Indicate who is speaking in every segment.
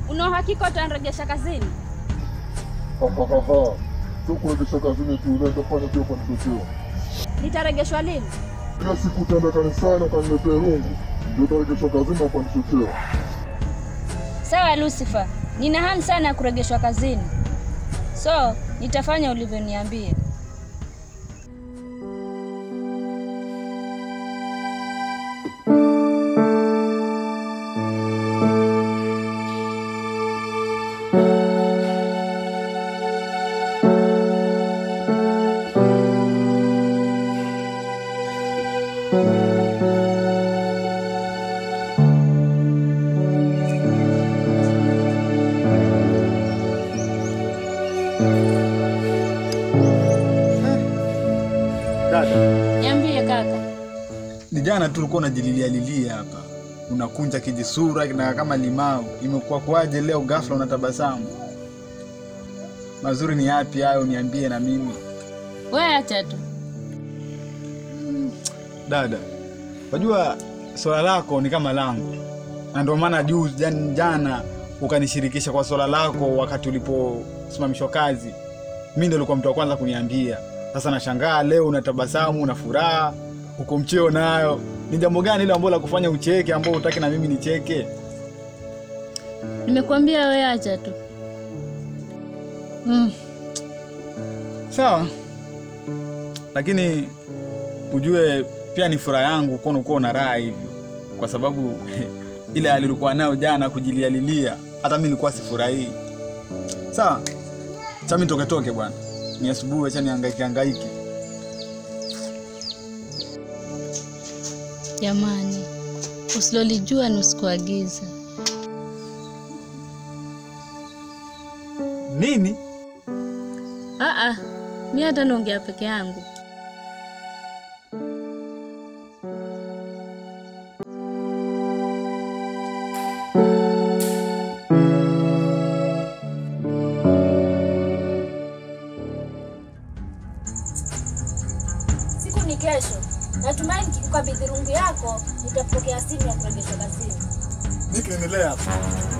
Speaker 1: Una uhakika utanirejesha kazini?
Speaker 2: Sio kuregesha kazini tu, unaweza fanya pia ukanichochea.
Speaker 1: Nitaregeshwa lini?
Speaker 2: Kila siku utaenda kanisani ukaniletea rungu, ndio utaregeshwa kazini na ukanichochea.
Speaker 1: Sawa Lucifer, nina hamu sana ya kuregeshwa kazini, so nitafanya ulivyoniambia.
Speaker 3: Dada,
Speaker 1: Niambie kaka.
Speaker 3: ni jana tu ulikuwa unajililia lilia hapa, unakunja kijisura na kama limau. Imekuwa kwaje leo ghafla unatabasamu? Mazuri ni yapi hayo? Niambie na mimi.
Speaker 1: Wewe acha tu.
Speaker 3: Dada, wajua swala lako ni kama langu, na ndio maana juu jan- jana ukanishirikisha kwa swala lako wakati uliposimamishwa kazi. Mi ndio ulikuwa mtu wa kwanza kuniambia. Sasa nashangaa leo unatabasamu, una furaha, uko mcheo nayo. Ni jambo gani ile ambalo la kufanya ucheke, ambao utaki na mimi nicheke?
Speaker 1: Nimekuambia wewe acha tu.
Speaker 3: Mm. Sawa, lakini ujue pia ni furaha yangu kuona uko na raha hivyo, kwa sababu ile hali ulikuwa nayo jana kujilialilia, hata mimi nilikuwa sifurahii. Sawa, cha mimi toke toke bwana, ni asubuhi, acha nihangaike hangaike.
Speaker 1: Jamani, usilolijua ni usikuagiza.
Speaker 3: Nini?
Speaker 1: Aa, mi hata naongea peke yangu.
Speaker 4: Siku ni kesho. Natumai nikikukabidhi rungu yako nitapokea simu ya kurejeshwa kazini.
Speaker 3: Nini kinaendelea hapa?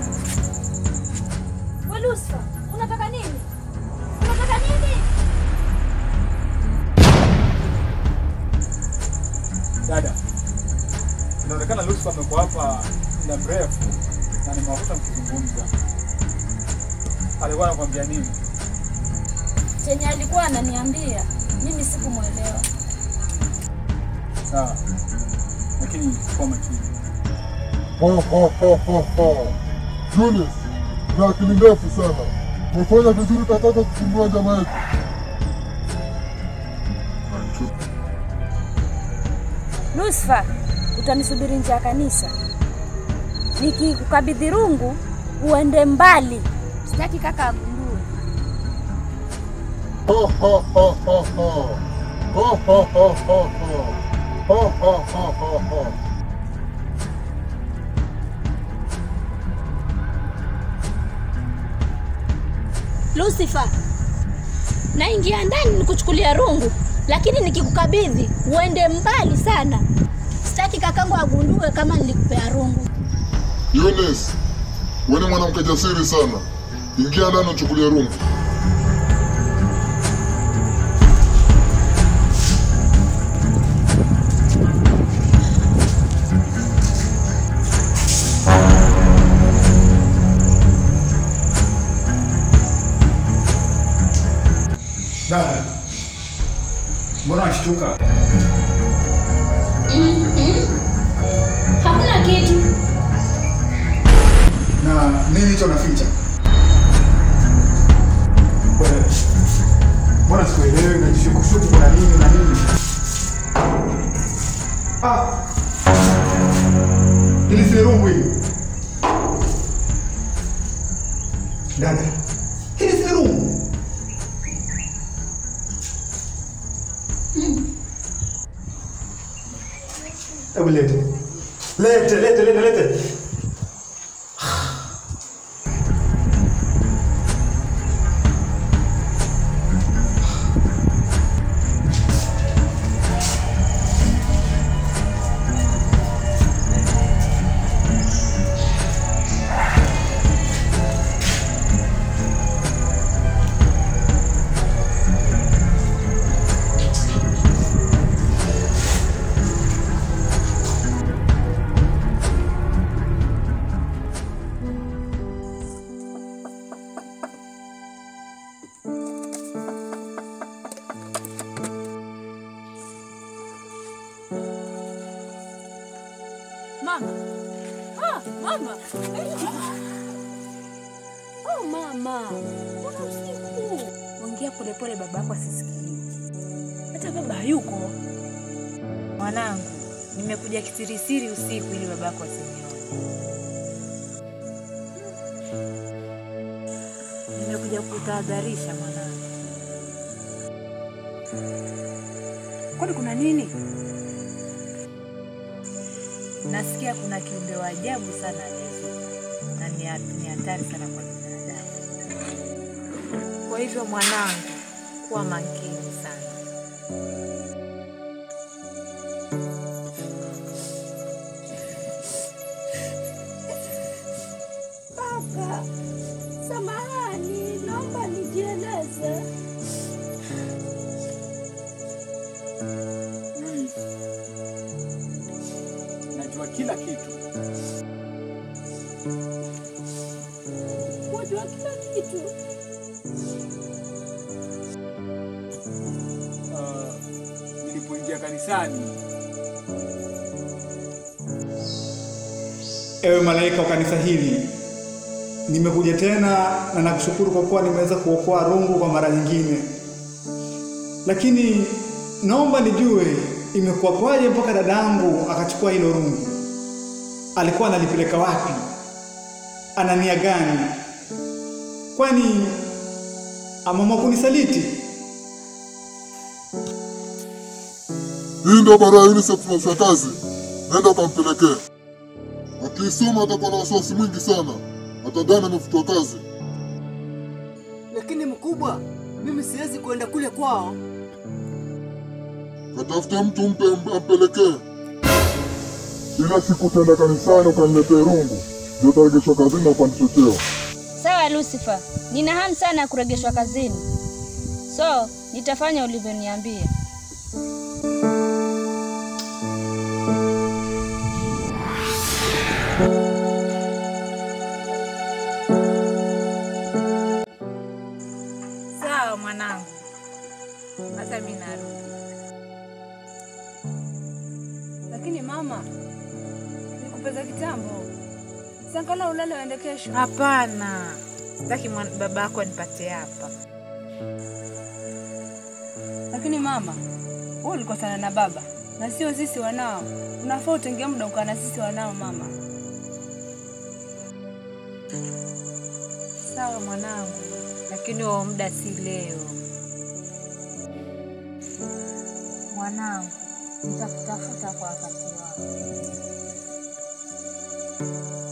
Speaker 4: We Lucifer, unataka nini? Unataka nini?
Speaker 3: Dada, inaonekana Lucifer amekuwa hapa muda mrefu na nimewakuta mkizungumza. Alikuwa anakuambia nini?
Speaker 4: Chenye alikuwa ananiambia mimi sikumwelewa.
Speaker 3: Sawa, lakini kwa makini.
Speaker 2: Julius, na akili ndefu sana. Umefanya vizuri tataka kusumbua jamaa yetu.
Speaker 4: Lucifer, utanisubiri nje ya kanisa. Nikikukabidhi rungu uende mbali. Sitaki kaka agundue.
Speaker 1: Lucifer, naingia ndani nikuchukulia rungu, lakini nikikukabidhi uende mbali sana. Sitaki kakangu agundue kama nilikupea rungu.
Speaker 2: Eunice, wewe ni mwanamke jasiri sana. Ingia ndani uchukulie rungu.
Speaker 3: Dada, mbona unashtuka?
Speaker 1: Hakuna kitu.
Speaker 3: Na nini hicho unaficha? Wewe, Mbona sikuelewi? Najishukushuku kuna nini na nini? Ah, hili si rungu hili. Dada, hili si rungu. Hebu lete. Lete, lete, lete, lete.
Speaker 5: Oh mama, mbona usiku? Ongea polepole, baba yako asisikie. Hata baba hayuko. Mwanangu, nimekuja kisirisiri usiku ili baba yako asinione. Nimekuja kutahadharisha mwanangu. Kwani kuna nini? Nasikia kuna kiumbe wa ajabu sana aliyezuka na ni ha- ni hatari sana kwa binadamu. Kwa hivyo mwanangu, kuwa makini sana.
Speaker 4: Kaka, samahani, naomba nijieleze.
Speaker 3: Yuni, najua kila kitu.
Speaker 4: Wajua kila kitu.
Speaker 3: Uh, nilipoingia kanisani, ewe malaika wa kanisa hili, nimekuja tena na nakushukuru kwa kuwa nimeweza kuokoa rungu kwa mara nyingine, lakini naomba nijue imekuwa kwaje mpaka dadangu akachukua hilo rungu. Alikuwa analipeleka wapi? Ana nia gani? Kwani ameamua kunisaliti?
Speaker 2: Hii ndio barua ya UNICEF na mshakazi, nenda ukampelekea. Akiisoma atakuwa na wasiwasi mwingi sana, atadhani amefutwa kazi.
Speaker 6: Lakini mkubwa, mimi siwezi kwenda kule kwao.
Speaker 2: Katafute mtu mpe ampelekee. Ila siku utaenda kanisani ukaniletee rungu, ndio utaregeshwa kazini na upandishwe cheo.
Speaker 1: Sawa Lucifer, nina hamu sana ya kuregeshwa kazini, so nitafanya ulivyoniambia.
Speaker 5: Sawa mwanangu, hata mimi narudi.
Speaker 7: Lakini mama, nikupeza kitambo, sankala ulale uende kesho.
Speaker 5: Hapana, sitaki mwan- baba yako anipatie hapa.
Speaker 7: Lakini mama, wewe ulikosana na baba na sio sisi wanao. Unafaa utenge muda ukaa na sisi wanao mama.
Speaker 5: Sawa mwanangu, lakini huo muda si leo. Mwanangu, nitakutafuta kwa wakati wako.